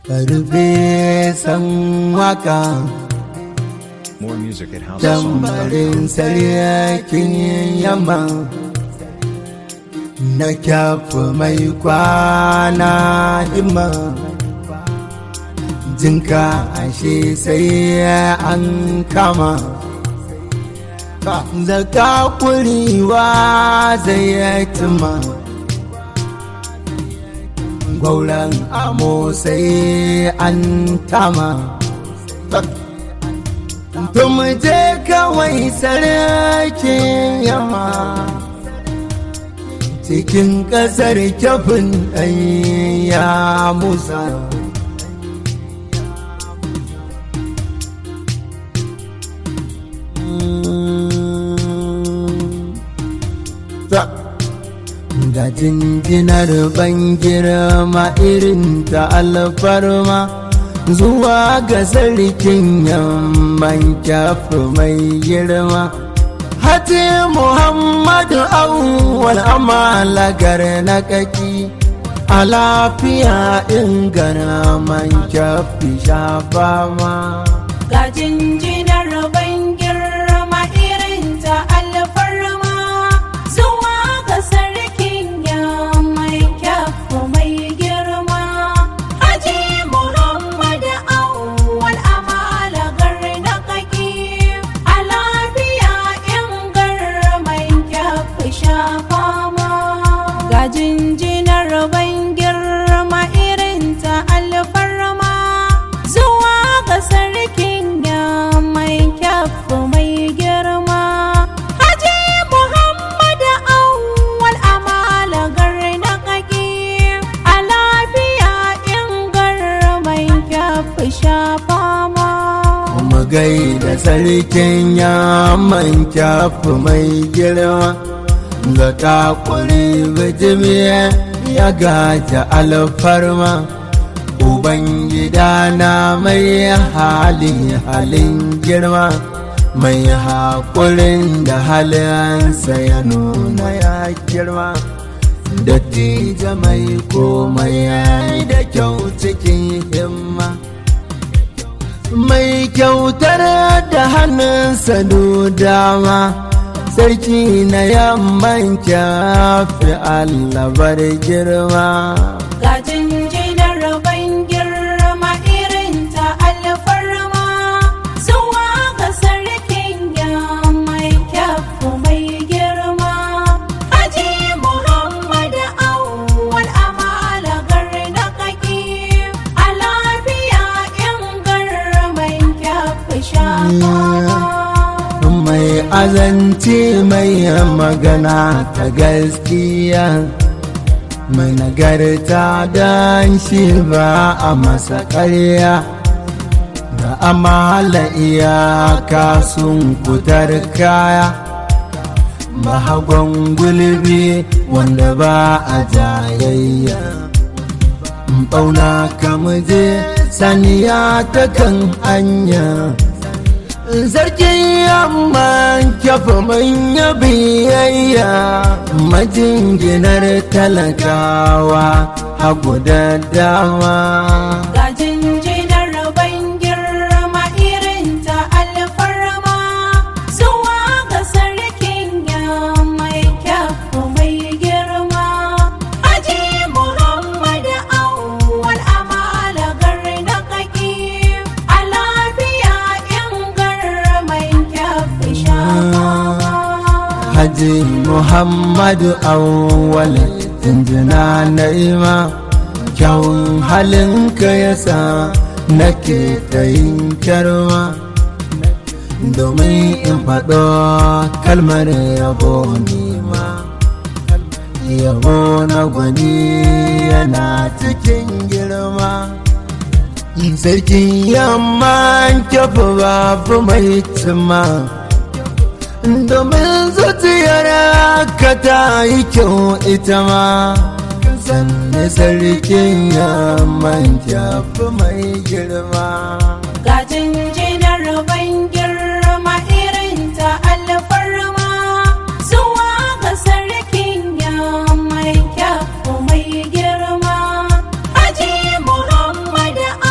karfe san waka More music at House of tambarin sarkin yamma na kyafu mai kwana himma jinka ashe sai an kama zaka kuriwa zai tuma gwauran amo sai an tama Tum je kawai sarkin yamma cikin ƙasar kyafin ya musa. Ga jinjinar ban girma irin ta alfarma. zuwa ga sarkin yamman kyafi mai girma hati muhammadu awwal amalagar na kaki a lafiya ingana man kyafi shafa ma ga jinjinar ban girma irin ta alfarma zuwa ga sarkin yamman kyafi mai girma haji muhammad awwal amalagar na kaki a lafiya in garman kyafi shafa ma ga jinjinar ban girma irin ta alfarma zuwa ga sarkin mai kyafu mai girma haji muhammad awwal amalagar na kaki a lafiya in garman kyafu shafa ma mu gaida sarkin yamman kyafi mai girma zaka kuri bijimiya ya gaja alfarma ubangida na mai hali halin girma mai haƙurin da halinsa ya nuna ya girma dattija mai komai ya da kyau cikin himma mai kyautar da hannunsa dama sarki na yamman kyafi allabar girma ga jinjinar ban girma irin ta alfarma zuwa ga sarkin mai kyafu mai girma haji muhammad awwal amalagar na kaki a lafiya in garman kyafu shafa mai azanci mai magana ta gaskiya mai nagarta don shi ba a masa ƙarya da amala iyaka sun kutar kaya mahagon gulbi wanda ba a jayayya ɓauna kamuje saniya ta kan hanya sarkin yamman kyafa manya biyayya majinginar talakawa hagu da dama ga jinjinar ban girma irin ta alfarma zuwa ga sarkin mai kyafu mai girma haji muhammad awwal amalagar na kaki a lafiya in garman kyafu shafa haji muhammadu awwal tunjina na'ima kyawun halinka yasa nake ta yin kyarma domin in faɗo kalmar yabo nima yabo na gwani yana cikin girma sarkin yamma kyafa babu mai cima domin zuciyar ka ta yi kyau ita ma sanne sarkin yamman kyafi mai girma ga jinjinar ban girma irin ta alfarma zuwa ga sarkin mai kyafu mai girma haji muhammad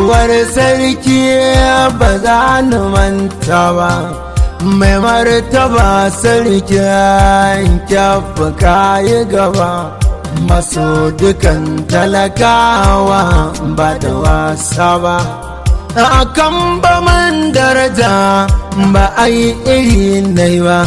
baiwar sarki ba za ni manta ba mai martaba sarkin kyafa kayi gaba maso dukan talakawa ba da wasa ba a kan ba man daraja ba a yi iri nai ba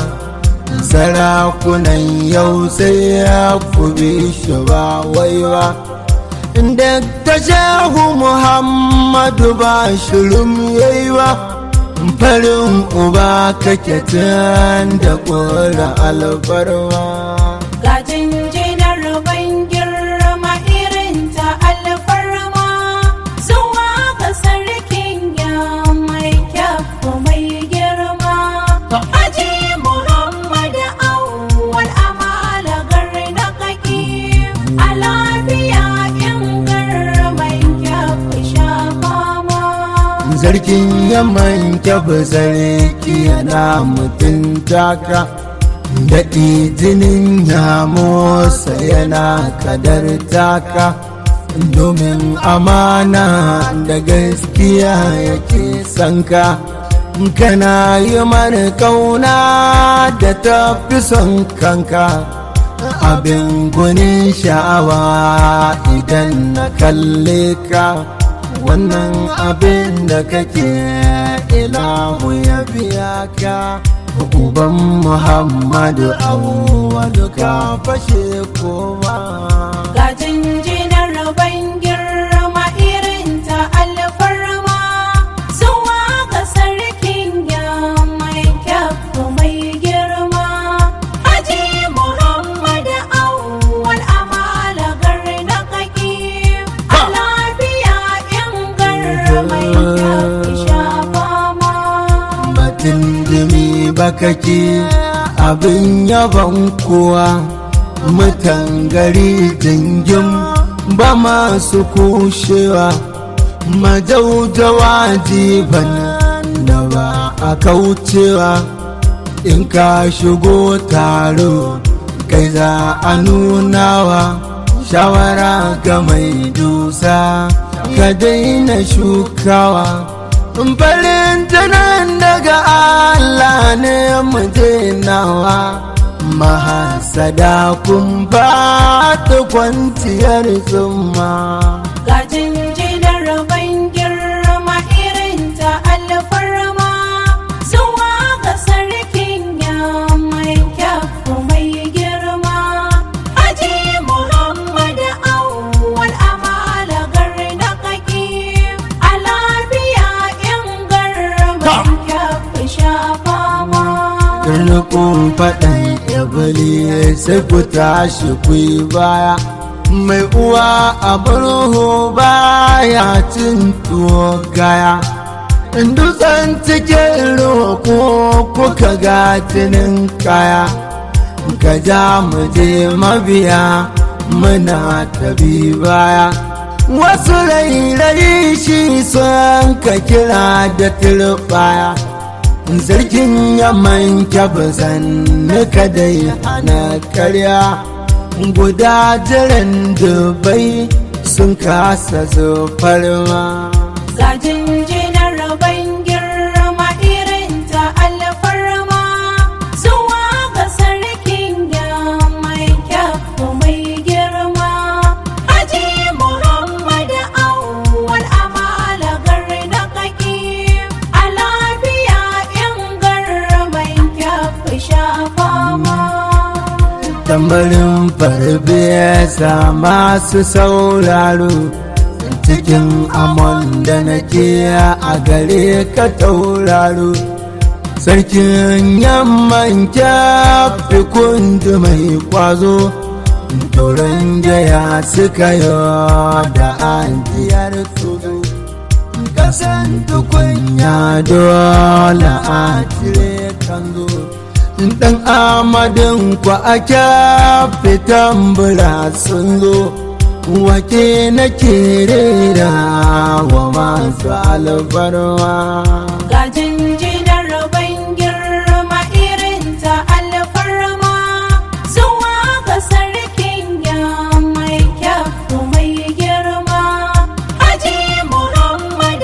sarakunan yau sai ya kubi shi ba wai ba da ta shehu muhammadu ba shirin yayi ba farin uba kake tun da ƙura alfarma Ga jinjinar ban girma irin ta alfarma zuwa ga sarkin ya mai kyafu mai girma. Haji Muhammad Awwal Amala na kaki a lafiya in garman kyafu sha fama. zargin yaman kyafi sarki yana mutunta ka daɗi jinin ya motsa yana kadar taka domin amana da gaskiya yake sanka kana yi mana kauna da tafi son kanka abin gunin sha'awa idan na kalle ka wannan abin da kake ilahu ya biya ka uban muhammadu awwalu ka fashe koma Ga jinjinar ban girma irin ta alfarma zuwa ga sarkin ya mai kyafu mai girma. Haji Muhammad Awwal Amala na kaki a lafiya in garmai kyafu sha fama. batun dumi bakaki abin yaban kowa mutan gari jingim ba masu kushewa majaujawa jiban da ba a kaucewa in ka shigo taro kai za a nunawa shawara ga mai dusa ka daina shukawa farin tunan daga Allah ne muje nawa mahasada kun ba ta kwanciyar zuma Ga jinjinar ban girma irin ta alfarma zuwa ga sarkin ya mai kyafu mai girma. Haji Muhammad Awwal Amala na kaki a lafiya in garman kyafu sha fama. Karnukun faɗan ibili sai ku tashi ku yi baya mai uwa a barho baya cin tuwo gaya dutsen cikin roƙo kuka ga jinin kaya ka ja mu je mabiya muna tabi baya wasu rairayi shi son ka kira da turbaya zargin yaman kyabazan nika dai ana karya guda jiran dubai sun kasa zufar ma Ga jinjinar ban girma irin ta alfarma zuwa ga sarkin ya mai kyafu mai girma. Haji Muhammad Awwal Amala na kaki a lafiya in garman kyafu sha fama. tambarin farfesa masu sauraro cikin amon da nake a gare ka tauraro sarkin yamman kyafi kundi mai kwazo turan jaya suka yi da ajiyar tudu kasan tukunya dole a cire kanzo dan amadin ku a fitan bura sun zo wake na rera wa masu albarwa Ga jinjinar ban girma irin ta alfarma zuwa ga sarkin ya mai kyafu mai girma. Haji Muhammad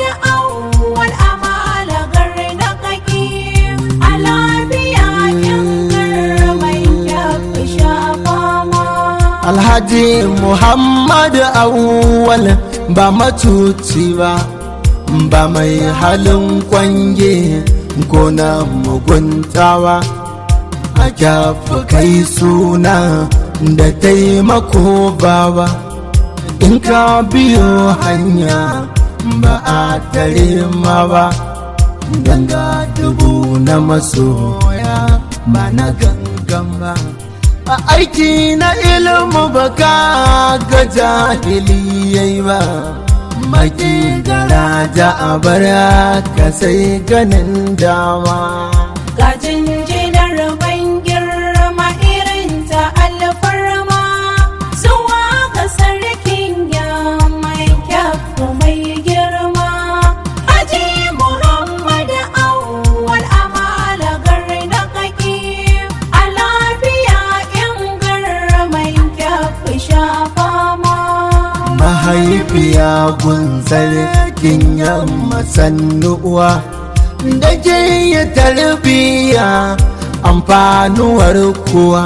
haji muhammadu awwal ba macuci ba ba mai halin kwange ko na muguntawa a kyafi kai suna da taimako bawa in ka biyo hanya ba a tare ma ba ganga dubu na masoya ba na gangan ba a aiki na ilimu ba ka ga jahiliyai ba maki garaja a bara ka sai ganin dama Ga jinjinar ban girma irin ta alfarma zuwa ga sarkin ya mai kyafu mai girma. Haji Muhammad Awwal Amala na kaki a lafiya in mai kyafu shafa ma. mahaifiya gun sarkin yamma sannuwa da ke yi tarbiya amfanuwar kuwa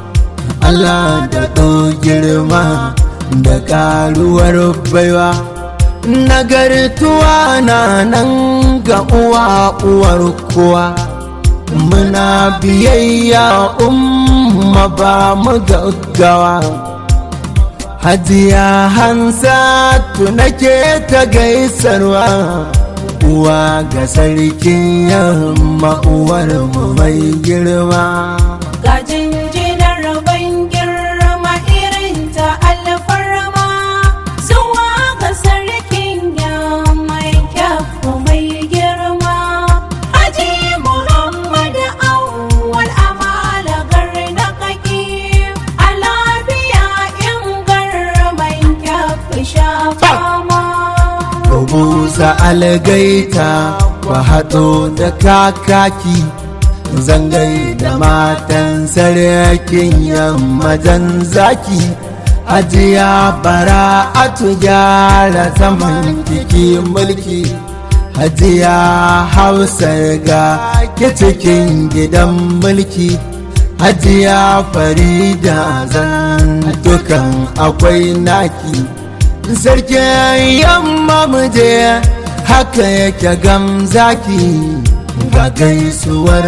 Allah da ɗo girma da ƙaruwar baiwa nagartuwa na nan ga uwa uwar kuwa muna biyayya umma ba mu gaggawa Hajiya Hansatu nake ta gaisarwa uwa ga sarkin yamma uwar mu mai girma. Ga jinjinar ban girma irin ta alfarma zuwa ga sarkin ya mai kyafu mai girma. Haji Muhammad Awwal Amala na kaki a lafiya in garman kyafu shafa ma. Busa algaita ku haɗo da kakaki zangai da matan sarkin yamma jan zaki Hajiya bara a gyara zaman kiki mulki Hajiya hausar ga ke cikin gidan mulki Hajiya farida zan dukan akwai naki sarkin yamma muje haka yake gamzaki ga gaisuwar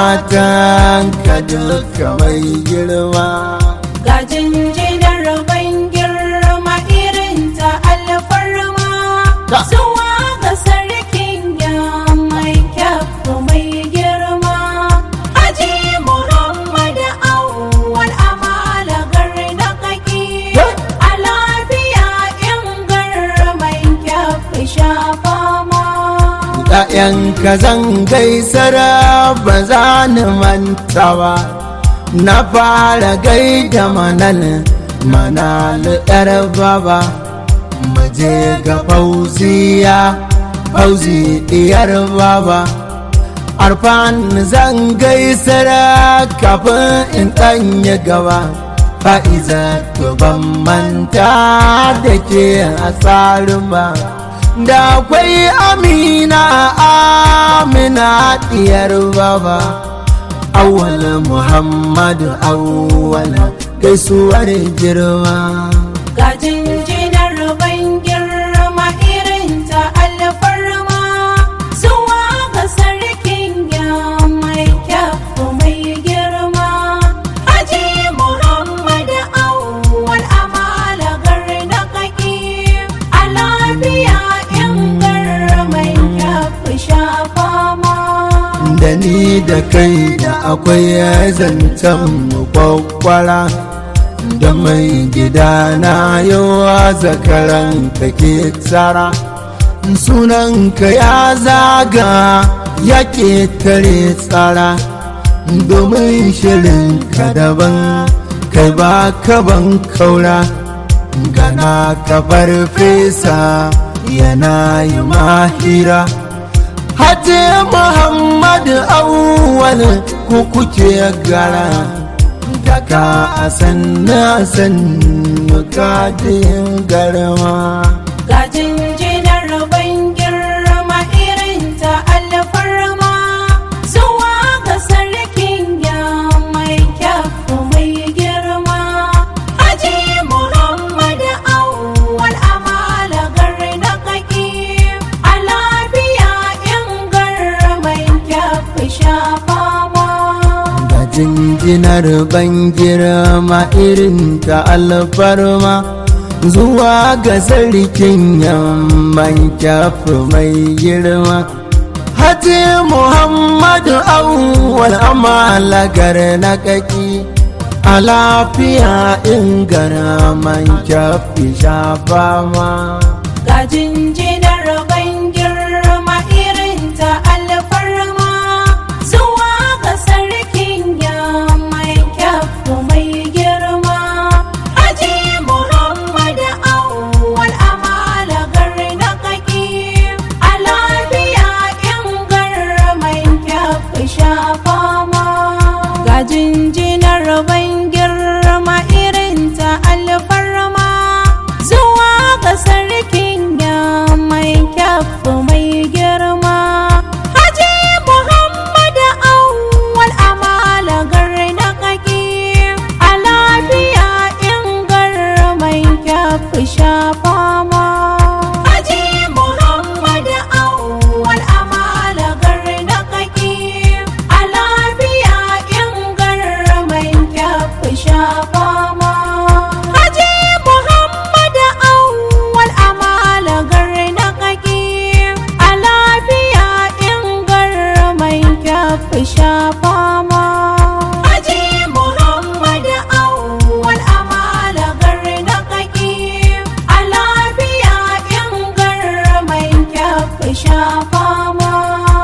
matan ka duka mai girma Ga jinjinar ban girma irin ta alfarma Ta. zuwa ga sarkin ya mai kyafu mai girma. Haji Muhammad Awwal Amala na kaki Ta. a lafiya in garman kyafu shafa ma. ‘Ya'yanka zan gaisar ba za ni manta ba, na fara gaida manal manal ‘yar baba, maje ga fauziya, fauzi ɗiyar baba. Arfan zan gaisar kafin in ɗanye gaba, fa'iza to ban manta da ke a tsarin ba. da akwai amina amina diyar baba awwal muhammadu awwal gaisuwar girma Ga jinjinar ban girma irin ta alfarma zuwa ga sarkin ya mai kyafu mai girma. Haji Muhammad Awwal Amala na kaki a lafiya in garman kyafu shafa ma. da ni da kai da akwai zancen mu kwakwara da mai gida na yawa zakaran kake tsara sunanka ya zaga ya tare tsara domin shirin ka daban kai ba ka ban kaura gana ka farfesa yana yi mahira Hajji Muhammadu awwal ku kuke gara daga a sannu a sannu kadin garma. Ga jinjinar ban girma irin ta alfarma zuwa ga sarkin ya mai kyafu mai girma. Haji jinjinar ban girma irin ta alfarma zuwa ga sarkin yamman kyafi mai girma Hati Muhammadu awwal amalagar na kaki a lafiya in gara man kyafi shafa ma. Ga jinjinar ban girma irin ta alfarma zuwa ga sarkin ya mai kyafu mai girma. Haji Muhammadu awwal amalagar na kaki a lafiya in garman kyafi shafa ma. Ga jinjinar ban girma irin ta alfarma zuwa ga sarkin ya mai kyafu mai girma. Haji Muhammadu awwal amalagar na kaki a lafiya in garman kyafu shafa ma. Haji Muhammadu awwal amalagar na kaki a lafiya in garman kyafu shafa ma. Haji Muhammadu awwal amalagar na kaki a lafiya in garman kyafu shafa ma. Haji Muhammadu awwal amalagar na kaki a lafiya in garman kyafu shafa ma.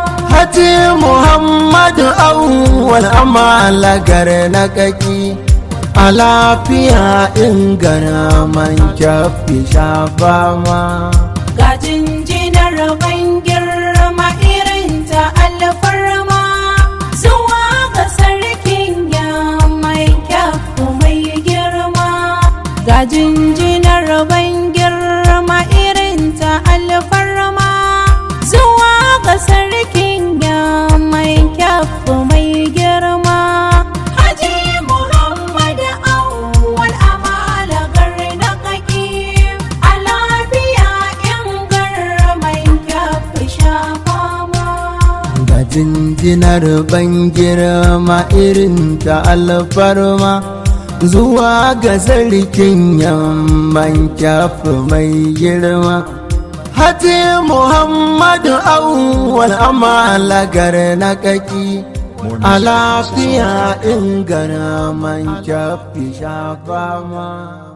Hati Muhammadu awwal amalagar na kaki a lafiya in gara man kyafi shafa ma. Ga jinjinar ban girma irin ta alfarma zuwa ga sarkin ya mai kyafu mai girma. Ga jinjinar ban girma irin ta alfarma zuwa ga sarkin ya mai kyafu mai girma. Haji Muhammadu awwal amalagar na kaki a lafiya in garman kyafi shafa ma. Ga jinjinar ban girma irin ta alfarma zuwa ga sarkin yamman kyafi mai girma. Hati Muhammadu awwal amalagar na kaki More a music at lafiya in gara man kyafi shafa ma.